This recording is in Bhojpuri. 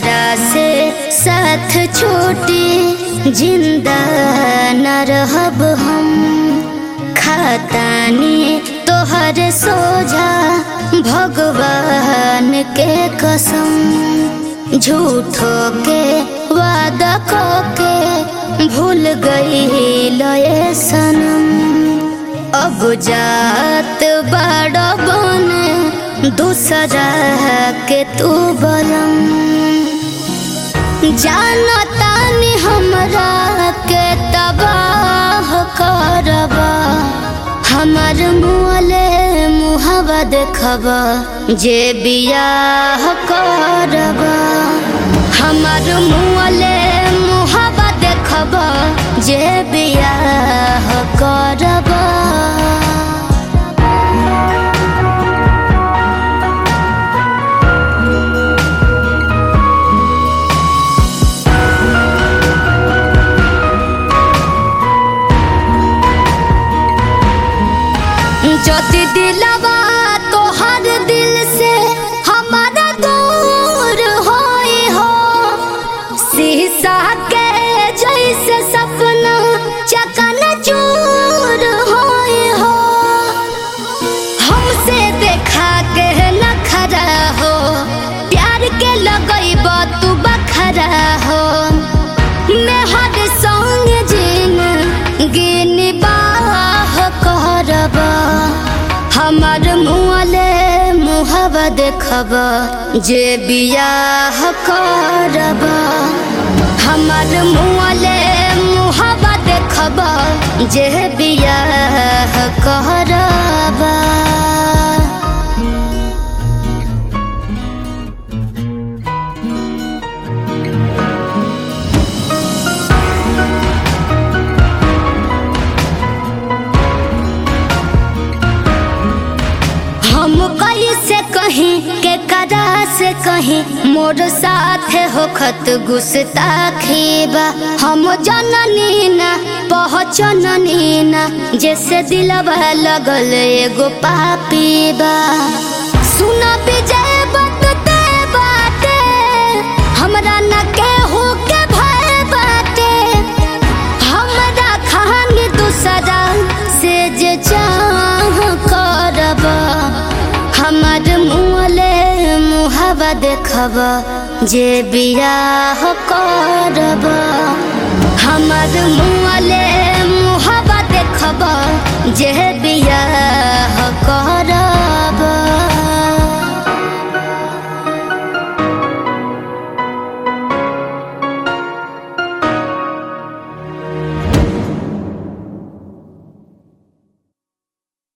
तोहरा से साथ छोटे जिंदा न रहब हम खातानी तोहर सोझा भगवान के कसम झूठो के वादा को के भूल गई लये सनम अब जात बड़ बन दूसरा के तू बलम जानतानी हमरा के तबाह करबा हमर मुँहले मुहबा देखबा जे बियाह करबा हमर मुँहले मुहबा देखबा जे बियाह करबा ज्योति दिलवा तोहर दिल से हमारा दूर होई हो शीशा के जैसे सपना चकन चूर होई हो हमसे देखा के न खरा हो प्यार के लगैब तू बखरा हो मेहर संग जिन गिन बाह करब हमर मुँहले मुहबा देखब जे बियाह करब हमर मुँहले मुहबा देखब जे बियाह करब हम कैसे कहीं के कदा से कहीं मोर साथ होखत गुस्ताखी बा हम जननी ना पहचननी ना जैसे दिलवा लगल एगो पापी बा सुन विजय बतते बाटे हमरा न केहू के भय बाटे हमरा खान दूसरा से जे चाह करब हमर मुँहले मुहबा देखब जे बियाह करब हमर मुँहले मुहबा देखब जे